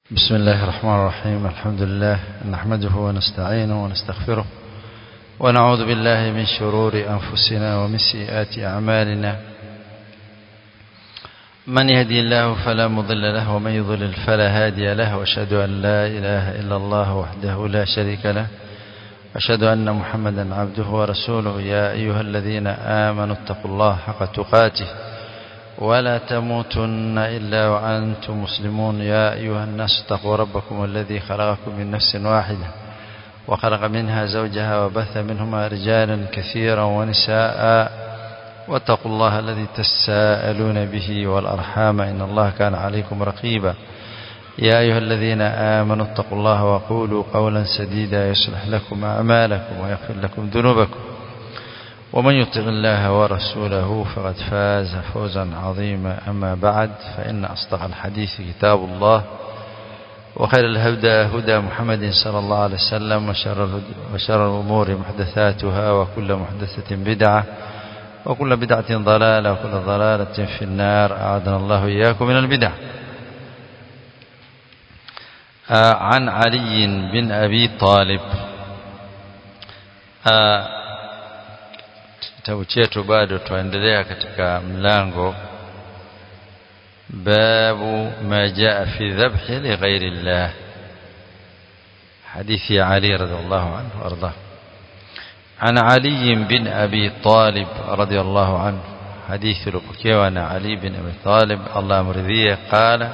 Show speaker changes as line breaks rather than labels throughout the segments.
بسم الله الرحمن الرحيم الحمد لله نحمده ونستعينه ونستغفره ونعوذ بالله من شرور أنفسنا ومن سيئات أعمالنا من يهدي الله فلا مضل له ومن يضلل فلا هادي له واشهد أن لا إله إلا الله وحده لا شريك له أشهد أن محمدا عبده ورسوله يا أيها الذين آمنوا اتقوا الله حق تقاته ولا تموتن إلا وأنتم مسلمون يا أيها الناس اتقوا ربكم الذي خلقكم من نفس واحدة وخلق منها زوجها وبث منهما رجالا كثيرا ونساء واتقوا الله الذي تساءلون به والأرحام إن الله كان عليكم رقيبا يا أيها الذين آمنوا اتقوا الله وقولوا قولا سديدا يصلح لكم أعمالكم ويغفر لكم ذنوبكم ومن يطع الله ورسوله فقد فاز فوزا عظيما أما بعد فإن أصدق الحديث كتاب الله وخير الهدى هدى محمد صلى الله عليه وسلم وشر, وشر الأمور محدثاتها وكل محدثة بدعة وكل بدعة ضلالة وكل ضلالة في النار أعاذنا الله إياكم من البدع عن علي بن أبي طالب kitabu chetu bado tuendelea katika mlango babu ma jaa fi dhabhi li ghairi Allah hadithi ya Ali radhiallahu anhu arda عن علي بن أبي طالب رضي الله عنه حديث لبكيو عن علي بن أبي طالب الله مرضيه قال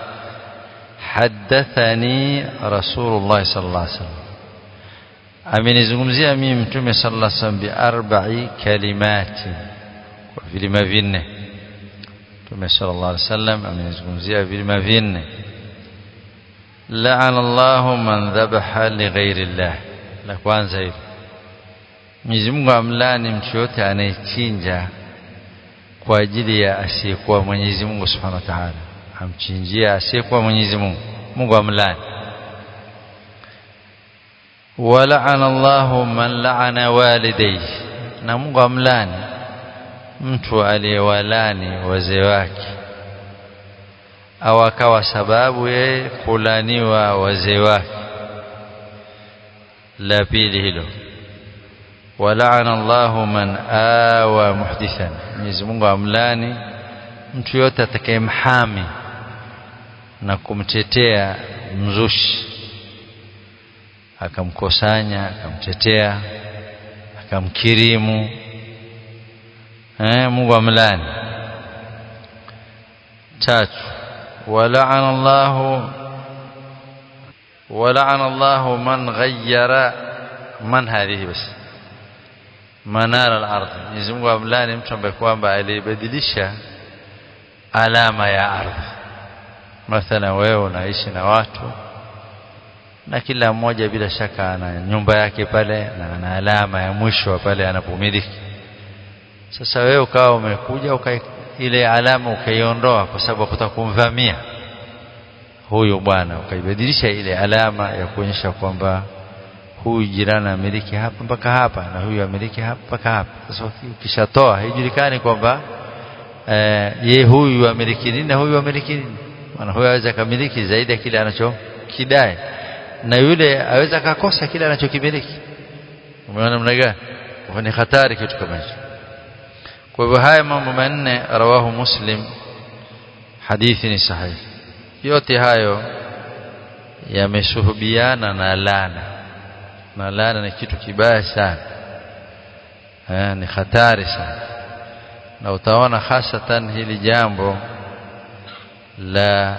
حدثني رسول الله صلى الله عليه وسلم amenizungumzia mimi mtume sallallahu alaihi wasallam bi arba'i kalimati kwa vilima vinne mtume sallallahu alaihi wasallam amenizungumzia vilima vinne la'ana Allahu man dhabaha li ghairi Allah la kwanza hilo Mwenyezi Mungu amlani mtu yote anayechinja kwa ajili ya asiyekuwa Mwenyezi Mungu Subhanahu wa Ta'ala amchinjia asiyekuwa Mwenyezi Mungu Mungu amlani ولعن الله من لعن والديه na Mungu amlani mtu aliyewalani wazee wake au akawa sababu yeye kulaniwa wazee wake la pili hilo wala'ana Allahu man awa muhdithan Mwenyezi Mungu amlani mtu yote atakayemhami na kumtetea mzushi akamkosanya akamtetea akamkirimu eh Mungu amlani tatu wala'ana Allah wala'ana Allah man ghayyara man hadhihi bas manara al-ardh Mwenyezi Mungu amlani mtu ambaye kwamba alibadilisha alama ya ardhi mathalan wewe unaishi na watu na kila mmoja bila shaka ana nyumba yake pale na ana alama ya mwisho pale anapomiliki sasa wewe ukawa umekuja uka ile alama ukaiondoa kwa sababu kutaka kumvamia huyu bwana ukaibadilisha ile alama ya kuonyesha kwamba huyu jirani amiliki hapa mpaka hapa na huyu amiliki hapa mpaka hapa sasa ukishatoa haijulikani kwamba eh, ye huyu amiliki nini na huyu amiliki nini maana huyu aweza kamiliki zaidi ya kile anachokidai na yule aweza akakosa kile anachokimiliki umeona namna gani ni hatari kitu kama hicho kwa hivyo haya mambo manne rawahu muslim hadithi ni sahihi yote hayo yameshuhubiana na lana na lana ni kitu kibaya sana eh, ni hatari sana na utaona hasatan hili jambo la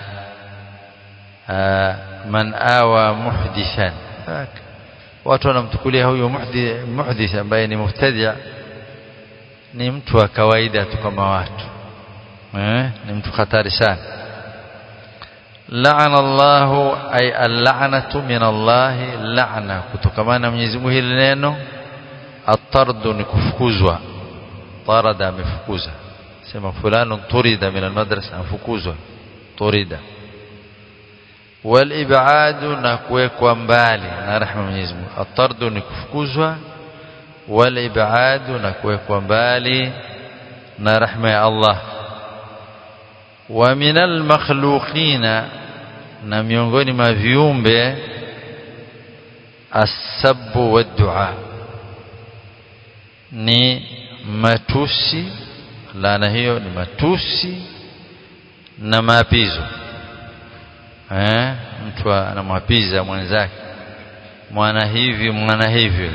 man awa muhdithan watu wanamtukulia huyo muhdith ambaye ni mubtadi' ni mtu wa kawaida tu kama watu eh ni mtu hatari sana la'ana Allah ay al-la'natu min Allah la'na kutokamana Mwenyezi Mungu hili neno at-tardu ni kufukuzwa tarada amefukuza sema fulano turida min al-madrasa afukuzwa turida walibadu na kuwekwa mbali na rehema Mwenyezi Mungu atardu ni kufukuzwa walibadu na kuwekwa mbali na rehema ya Allah wa minal makhluqina na miongoni mwa viumbe asabu wa dua ni matusi laana hiyo ni matusi na maapizo eh mtu anamwapiza mwenzake mwana hivi mwana hivyo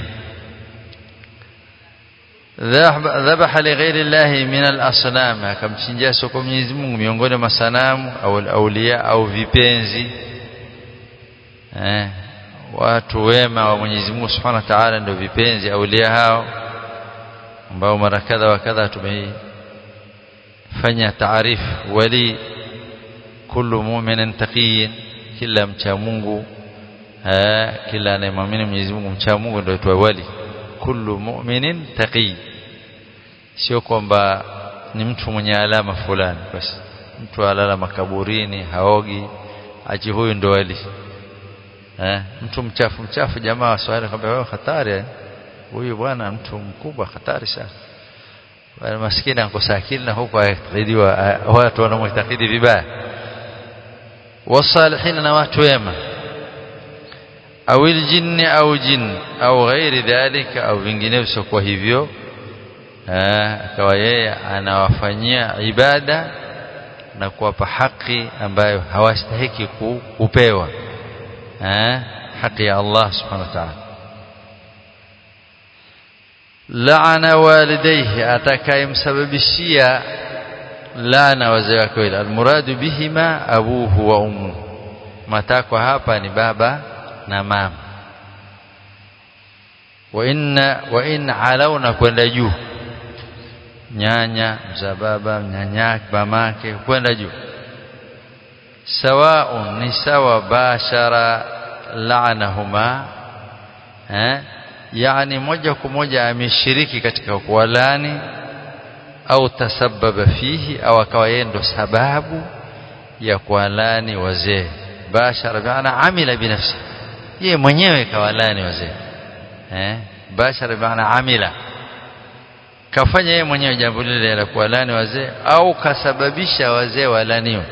dhabaha lighairi llahi min al-asnam akamchinjia soko Mwenyezi Mungu miongoni mwa sanamu au aulia au vipenzi eh watu wema wa Mwenyezi Mungu Subhanahu wa Ta'ala ndio vipenzi aulia hao ambao mara kadha wa kadha tumeifanya taarifu wali kullu mu'minin taqiyin kila mcha Mungu eh kila anayemwamini Mwenyezi Mungu mcha Mungu ndio aitwa wali kullu mu'minin taqi sio kwamba ni mtu mwenye alama fulani basi mtu alala makaburini haogi aji huyu ndo wali eh mtu mchafu mchafu jamaa waswahili kwamba wewe hatari huyu bwana mtu mkubwa hatari sana wale maskini ankosa akili na huko ayakidiwa watu wanamtakidi vibaya wasalihin na watu wema au aljinni au jin au ghairi dhalika au vinginevyo kwa hivyo akawa yeye anawafanyia ibada na kuwapa haki ambayo hawastahiki kupewa haki ya Allah subhanahu wa ta'ala laana walidayhi atakayemsababishia laana wazee wake wale almuradu bihima abuhu wa ummu matakwa hapa ni baba na mama wa inna wa in alauna kwenda juu nyanya mzaa baba nyanyake mamake kwenda juu sawaun ni sawa bashara la'anahuma eh yani moja kwa moja ameshiriki katika kuwalani au tasababa fihi au akawa yeye ndo sababu ya kuwalani wazee bashara maana amila binafsi yeye mwenyewe kawalani wazee eh bashara maana amila kafanya yeye mwenyewe jambo lile la kuwalani wazee au kasababisha wazee walaniwe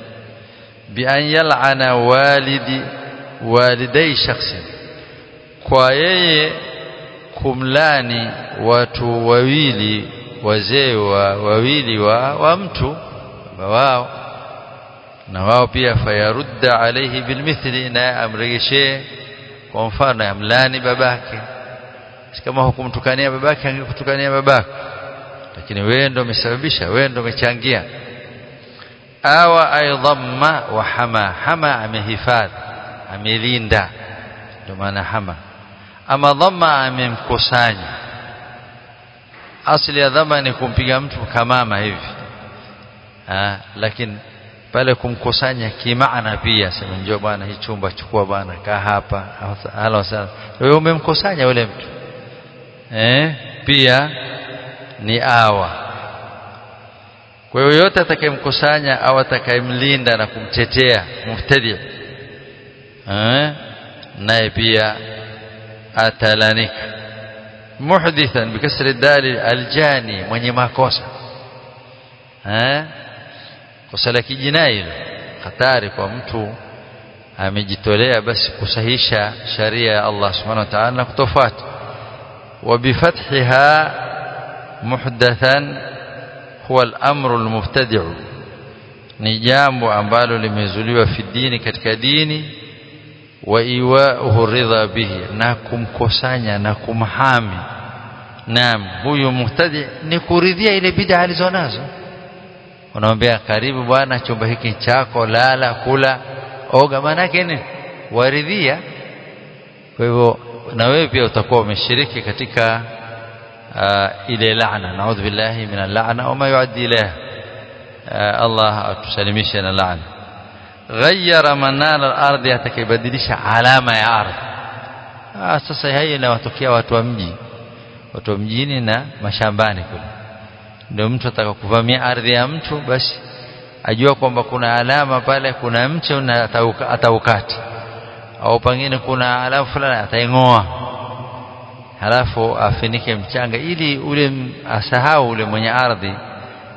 bi an yal'ana walidi walidai shakhsi kwa yeye kumlani watu wawili wazee wa wawili wa, wa mtu wao na wao pia fayarudda alayhi bilmithli na amregeshe kwa mfano amlani babake kama hukumtukania babake angekutukania babako lakini wewe ndio umesababisha wewe ndio umechangia awa aidhamma wa hama hama amehifadhi amelinda ndio maana hama ama dhamma amemkusanya asili ya dhamma ni kumpiga mtu kamama hivi ah lakini pale kumkusanya kimaana pia sema njoo bwana hii chumba chukua bwana kaa hapa hala sana wewe umemkusanya yule mtu eh pia ni awa kwa hiyo yote atakayemkusanya au atakayemlinda na kumtetea muftadi eh naye pia atalanika muhdithan bikasri dali aljani mwenye makosa eh kosa la kijinai hatari kwa mtu amejitolea basi kusahisha sharia ya Allah subhanahu wa ta'ala na kutofuata وبفتحها محدثا هو الأمر المبتدع ni jambo ambalo limezuliwa fi dini katika dini wa iwa'uhu ridha bihi na kumkusanya na kumhami naam huyu muhtadi ni kuridhia ile bid'a alizonazo unamwambia karibu bwana chumba hiki chako lala kula oga manake ni waridhia kwa hivyo na wewe pia utakuwa umeshiriki katika uh, ile laana naudhu billahi min al-la'na wa ma yuaddi ilayha uh, Allah atusalimishe na laana ghayyara manara al-ardi atakibadilisha alama ya ardhi ah sasa hii inawatokea watu wa mji watu wa mjini na mashambani kule ndio mtu atakakuvamia ardhi ya mtu basi ajua kwamba kuna alama pale kuna mche na ataukati au pengine kuna alama fulani ataingoa halafu afinike mchanga ili ule asahau ule mwenye ardhi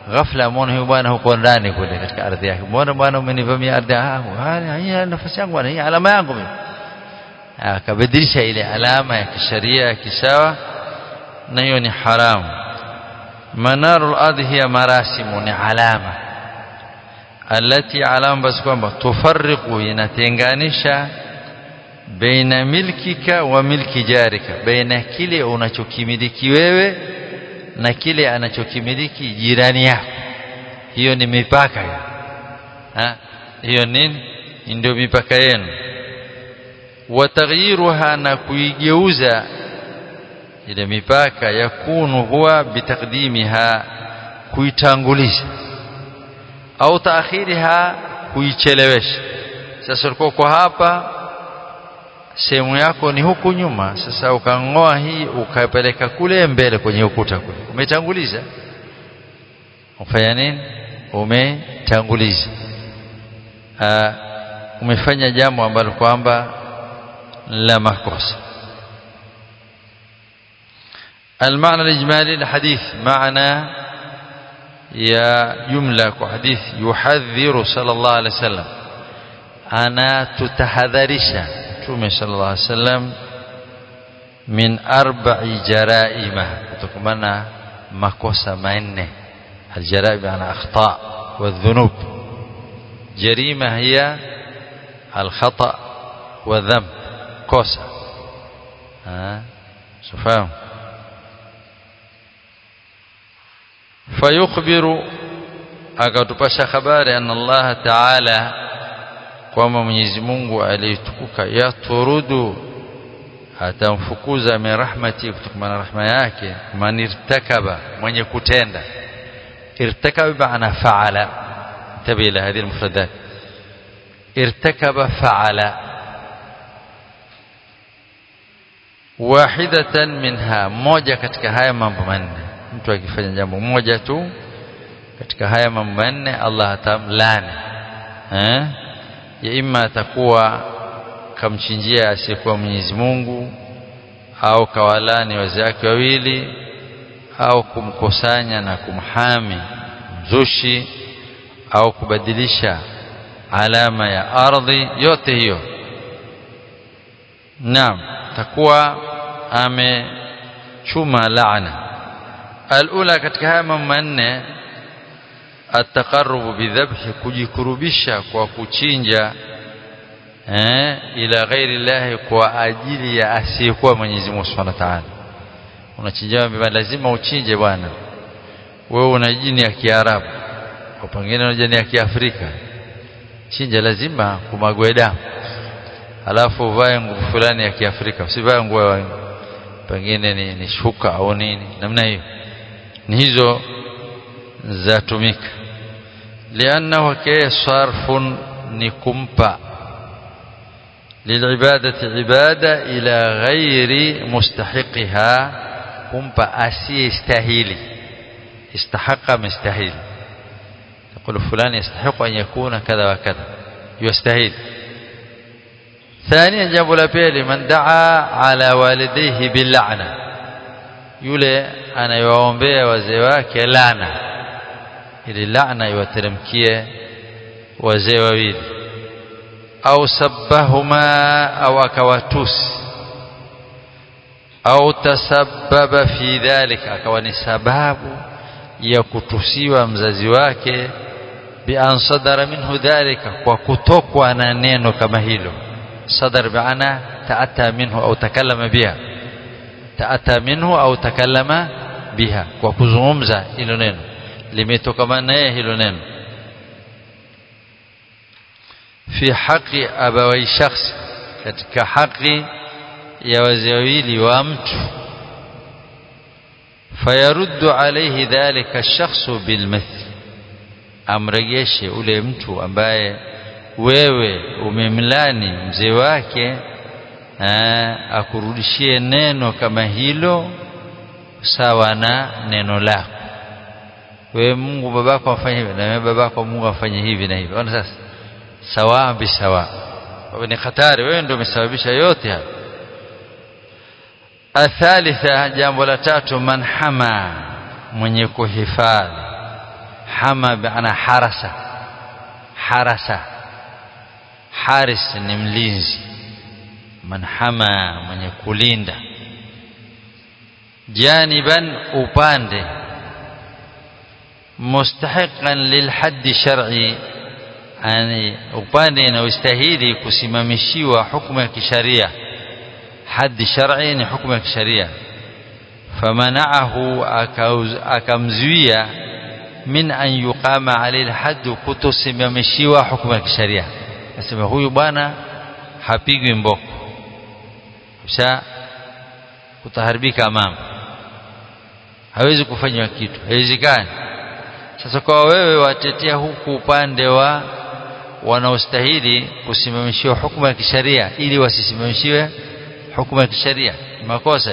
ghafla amwona huyu bwana huko ndani kule katika ardhi yake mbona bwana umenivamia ardhi yangu hii nafasi yangu bwana hii alama yangu mimi akabadilisha ile alama ya kisheria ya kisawa na hiyo ni haramu manarul ardhi hiya marasimu ni alama alati alama basi kwamba tufarriqu inatenganisha baina milkika wa milki jarika baina kile unachokimiliki wewe na kile anachokimiliki jirani yako hiyo ni mipaka hiyo ha hiyo nini ndio mipaka yenu wataghyiruha na kuigeuza ile mipaka yakunu huwa bitakdimiha kuitanguliza au taakhiriha kuichelewesha sasa ulikuwa kwa hapa sehemu yako ni huku nyuma sasa ukangoa hii ukapeleka kule mbele kwenye ukuta kule umetanguliza ufanya nini umetanguliza umefanya jambo ambalo kwamba la makosa المعنى الإجمالي للحديث معنى يا جملة حديث يحذر صلى الله عليه وسلم أنا تتحذرش تومي صلى الله عليه وسلم من أربع جرائم كتكمنا مكوسة منه الجرائم يعني أخطاء والذنوب جريمة هي الخطأ والذنب كوسة ها شوفهم فيخبر akatupasha habari anna Allah Ta'ala kwamba Mwenyezi Mungu aliyetukuka yaturudu atamfukuza min rahmati kutokana na rahma yake man irtakaba mwenye kutenda irtakaba maana faala tabi ila hadhihi almufradat irtakaba faala wahidatan minha moja katika haya mambo manne mtu akifanya jambo moja tu katika haya mambo manne Allah atamlani eh ya imma atakuwa kamchinjia asiyekuwa Mwenyezi Mungu au kawalani wazake wawili au kumkusanya na kumhami mzushi au kubadilisha alama ya ardhi yote hiyo naam takuwa amechuma laana alula katika haya mambo manne ataqarrubu bidhabhi kujikurubisha kwa kuchinja eh ila ghairi llahi kwa ajili ya asiyekuwa Mwenyezi Mungu Subhanahu wa Ta'ala unachinja lazima uchinje bwana wewe una jini ya Kiarabu kwa pengine una jini ya Kiafrika chinja lazima kumagwe damu alafu uvae nguo fulani ya Kiafrika usivae nguo pengine ni, ni shuka au nini namna hiyo ni hizo zatumika liannahu kaya sarfun ni kumpa للعبادة عبادة إلى غير مستحقها kumpa asiyestahili استحق مستحيل تقول فلان يستحق أن يكون كذا وكذا يستحيل ثانيا جاب لبيل من دعا على والديه باللعنة yule anayewaombea wazee wake laana ili laana iwateremkie wazee wawili au sabbahuma au akawatusi au tasabbaba fi dhalika akawa ni sababu ya kutusiwa mzazi wake bi an sadara minhu dhalika kwa kutokwa na neno kama hilo sadar biana taata minhu au takallama biha taata minhu au takallama biha kwa kuzungumza hilo neno limetokana naye hilo neno fi haqi abawai shakhs katika haki ya wazee wawili wa mtu fayaruddu alayhi dhalika ash-shakhsu bilmithl amrejeshe ule mtu ambaye wewe umemlani mzee wake akurudishie neno kama hilo sawa na neno lako wewe Mungu babako afanye hivi na wewe babako Mungu afanye hivi na hivi ona sasa sawa bi sawa wewe ni hatari wewe ndio umesababisha yote haya athalitha jambo la tatu man hama mwenye kuhifadhi hama biana harasa harasa haris ni mlinzi man hama mwenye kulinda janiban upande mustahiqan lilhaddi shar'i yani upande unaostahili kusimamishiwa hukumu ya kisharia haddi shar'i ni hukumu ya kisharia famanaahu akamzuia min an yuqama alayhi alhadd kutosimamishiwa hukumu ya kisharia nasema huyu bwana hapigwi mboko kisha kutaharibika mambo hawezi kufanywa kitu haiwezekani sasa kwa wewe watetea huku upande wa wanaostahili kusimamishiwa hukumu ya kisharia ili wasisimamishiwe hukumu ya kisharia makosa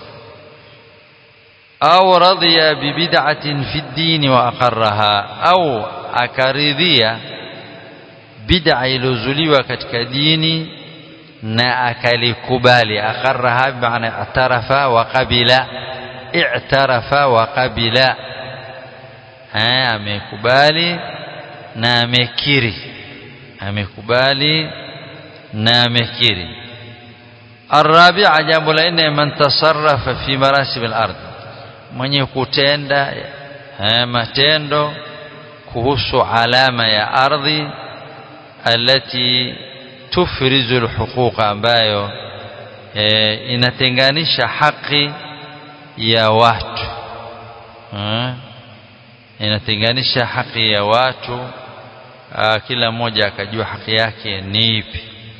au radhiya bibid'atin fi ddini wa aqarraha au akaridhia bid'a iliyozuliwa katika dini na akalikubali aqarraha bimaana i'tarafa wa qabila i'tarafa wa qabila amekubali na amekiri amekubali na amekiri الرابعه jambo la nne man tasarrafa fi marasib al-ard mwenye kutenda matendo kuhusu alama ya ardhi alati tufrizu alhuquq ambayo e, inatenganisha haki ya watu e, inatenganisha haki ya watu a, kila mmoja akajua haki yake ni ipi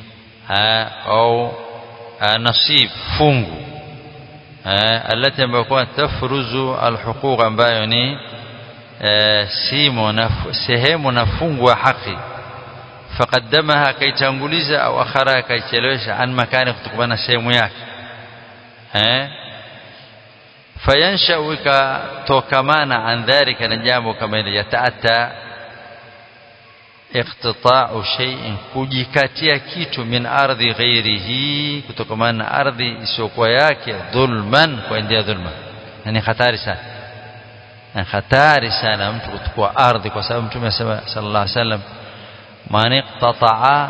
au nasib fungu alati ambayo kwa tafruzu alhuquq ambayo ni simo na sehemu na fungu wa haki faqaddamaha kaitanguliza au akhara kaichelewesha an makani kutokana sehemu yake eh fayansha ikatokamana an dhalika na jambo kama ile yataata iqtita'u shay'in kujikatia kitu min ardhi ghairihi kutokana na ardhi isiyokuwa yake dhulman kwa njia dhulma ni hatari sana ni hatari sana mtu kuchukua ardhi kwa sababu mtume sallallahu alaihi wasallam man iqtata'a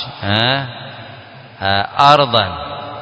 ardan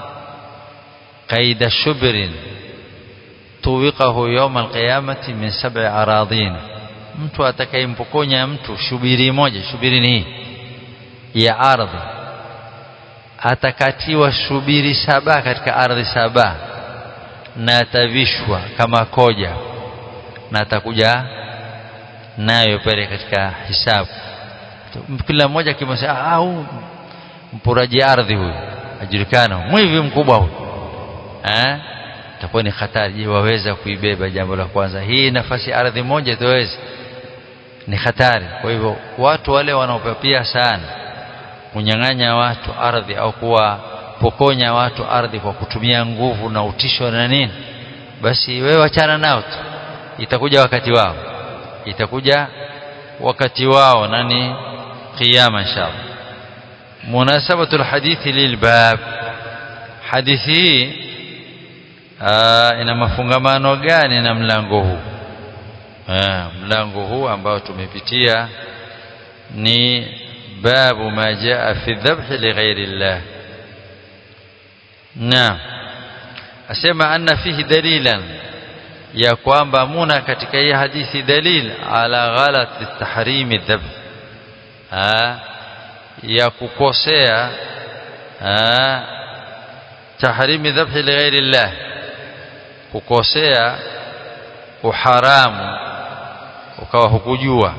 qaida shubrin tuwiqahu yawm alqiyamati min sab'i aradin mtu atakayempokonya mtu shubiri moja shubiri ni ya ardhi atakatiwa shubiri saba katika ardhi saba na atavishwa kama koja na atakuja nayo pale katika hisabu kila mmoja kimsema ah huyu mpuraji ardhi huyu ajulikana mwivi mkubwa huyu eh itakuwa ni hatari je waweza kuibeba jambo la kwanza hii nafasi ardhi moja tuwezi ni hatari kwa hivyo watu wale wanaopapia sana kunyang'anya watu ardhi au kuwapokonya watu ardhi kwa kutumia nguvu na utisho na nini basi wewe wachana nao tu itakuja wakati wao itakuja wakati wao nani qiyama inshallah munasabatu alhadith lilbab hadithi hii ina mafungamano gani na mlango huu mlango huu ambao tumepitia ni babu ma jaa fi dhabh li ghairi llah naam asema anna fihi dalilan ya kwamba muna katika hii hadithi dalil ala ghalat tahrimi dhabh ya kukosea tahrimi dhabh li ghairi llah kukosea uharamu ukawa hukujua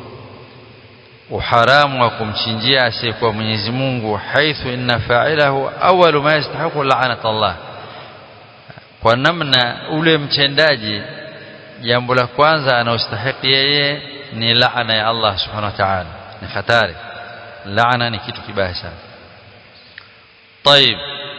uharamu wa kumchinjia asiyekuwa Mwenyezi Mungu haithu inna fa'ilahu awwalu ma yastahiqu la'nat Allah kwa namna ule mtendaji jambo la kwanza anaostahili yeye ni laana ya Allah subhanahu wa ta'ala ni hatari laana ni kitu kibaya sana طيب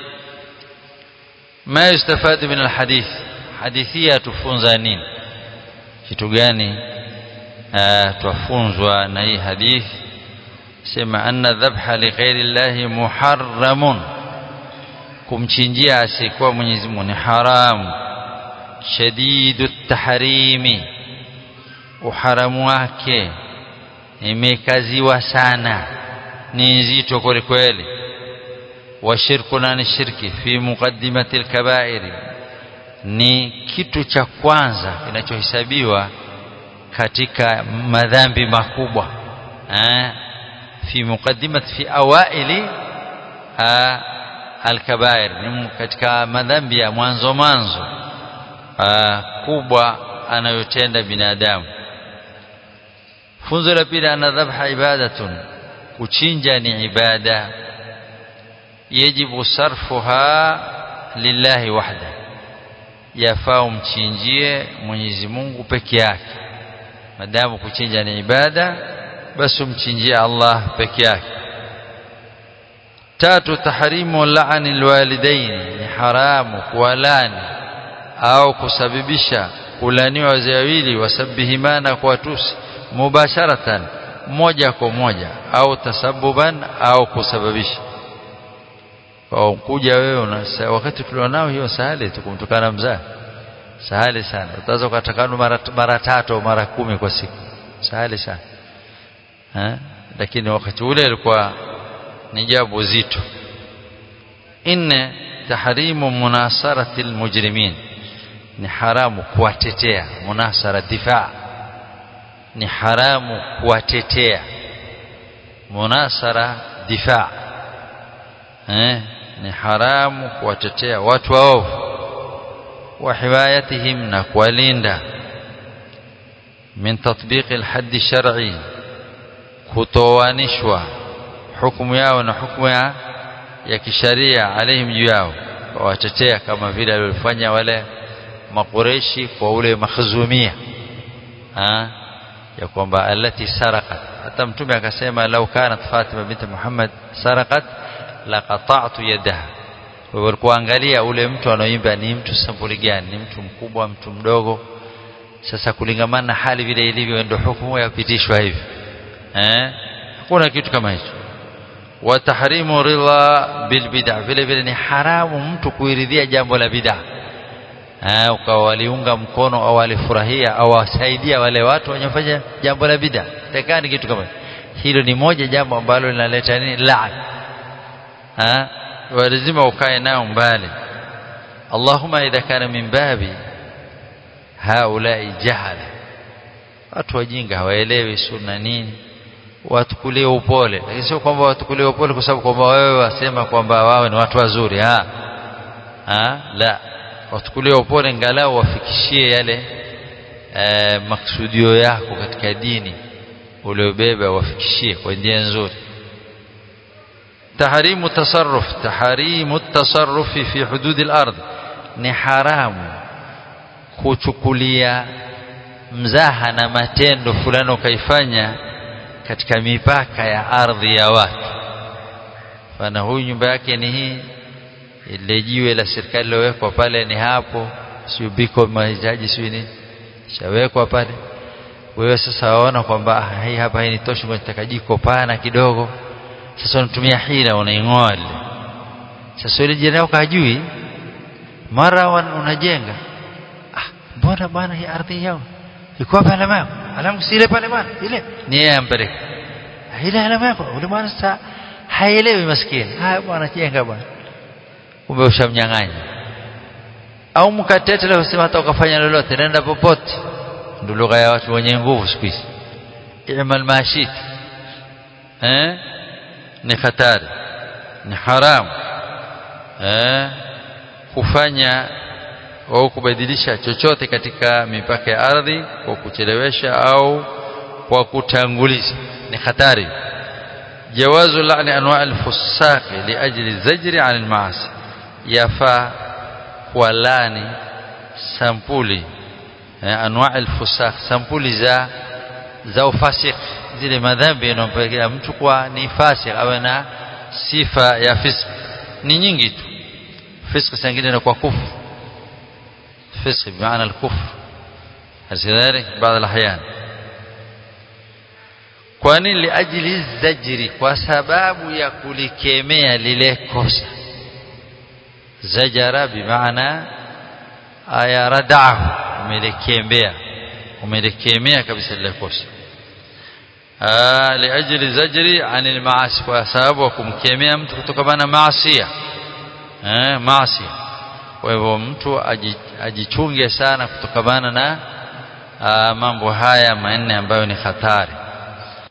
ما يستفاد من الحديث حديثية tufunza nini kitu gani twafunzwa na hii hadithi sema anna dhabha li ghairi llahi muharramun kumchinjia asiyekuwa Mwenyezi Mungu ni haramu shadidu tahrimi uharamu wake imekaziwa sana ni nzito kweli kweli washirku na ni shirki fi muqaddimati alkabairi ni kitu cha kwanza kinachohesabiwa katika madhambi makubwa eh fi muqaddimati fi awaili alkabair ni katika madhambi ya mwanzo mwanzo kubwa anayotenda binadamu funzo la pili ana dhabha ibadatun kuchinja ni ibada yajibu sarfuha lillahi wahda yafaa umchinjie Mwenyezi Mungu peke yake madamu kuchinja ni ibada basi umchinjie Allah peke yake tatu tahrimu laani alwalidaini ni haramu kuwalani au kusababisha kulaniwa wazee wawili wasabihimana kwa tusi mubasharatan moja kwa moja au tasabuban au kusababisha kwa kuja wewe wakati tulionao hiyo sahali tukumtukana mzaa sahali sana utaweza kutakana mara mara tatu mara kumi kwa siku sahali sana ha? lakini wakati ule ilikuwa ni jambo zito inne tahrimu munasarati almujrimin ni haramu kuwatetea munasara difaa ni haramu kuwatetea munasara difaa eh ni haramu kuwatetea watu waovu wa himayatihim na kuwalinda min tatbiq alhadd shar'i kutoanishwa hukumu yao na hukumu ya, ya kisharia alaihim juu yao watetea kama vile waliofanya wale makureshi kwa ule makhzumia ha? ya kwamba alati sarakat hata mtume akasema lau kanat Fatima binti Muhammad sarakat la qata'tu yadaha kwa hivyo kuangalia ule mtu anaoimba ni mtu sampuli gani ni mtu mkubwa mtu mdogo sasa kulingamana na hali vile ilivyo ndio hukumu yapitishwa hivi eh hakuna kitu kama hicho wa tahrimu ridha bil bid'ah vile vile ni haramu mtu kuiridhia jambo la bid'ah eh ukawa waliunga mkono au walifurahia au wasaidia wale watu wanyofanya jambo la bid'ah takani kitu kama hilo ni moja jambo ambalo linaleta nini laana eh lazima ukae nao mbali Allahumma idha kana min babi haulai jahala watu wajinga hawaelewi sunna nini watukulie upole lakini sio kwamba watukulie upole kwa sababu kwamba wewe wasema kwamba wao ni watu wazuri ha ha la watukulie upole ngalau wafikishie yale e, maksudio yako katika dini uliobeba wafikishie kwa njia nzuri taharimu tasarruf taharimu tasarrufi fi hududi al-ardh ni haramu kuchukulia mzaha na matendo fulani ukaifanya katika mipaka ya ardhi ya watu fana huyu nyumba yake ni hii ile jiwe la serikali lilowekwa pale ni hapo sio biko mahitaji sio nini shawekwa pale wewe sasa waona kwamba hii hapa hii nitoshi kwa jiko pana kidogo sasa unatumia hila unaingoa ile sasa ile jirani yako hajui mara unajenga ah mbona bwana hii ardhi yao iko hapa alama yako alamu si ile pale bwana ile ni yeye ampeleka ile alama yako ule bwana sasa haelewi maskini haya bwana jenga bwana kumbe ushamnyang'anya au mkatete leo sema hata ukafanya lolote nenda popote ndio lugha ya watu wenye nguvu siku hizi imal mashit eh ni hatari ni haramu eh kufanya au kubadilisha chochote katika mipaka ya ardhi kwa kuchelewesha au kwa kutanguliza ni hatari jawazu la'ni anwa' al-fusaq liajli zajri 'an al-ma'asi yafaa kuwalani sampuli eh, anwa' al-fusaq sampuli za za ufasik zile madhambi yanayompelekea mtu kwa ni fasik awe na sifa ya fisk ni nyingi tu fisk sangine na kwa kufru فسق بمعنى الكفر كذلك بعض الأحيان kwani liajili zajri kwa sababu ya kulikemea lile kosa zajara bimaana aya radahu amelikembea umelikemea kabisa lile kosa liajli zajri anil maasi kwa sababu wa kumkemea mtu kutokana na maasi eh maasi kwa hivyo mtu ajichunge sana kutokana na mambo haya manne ambayo ni hatari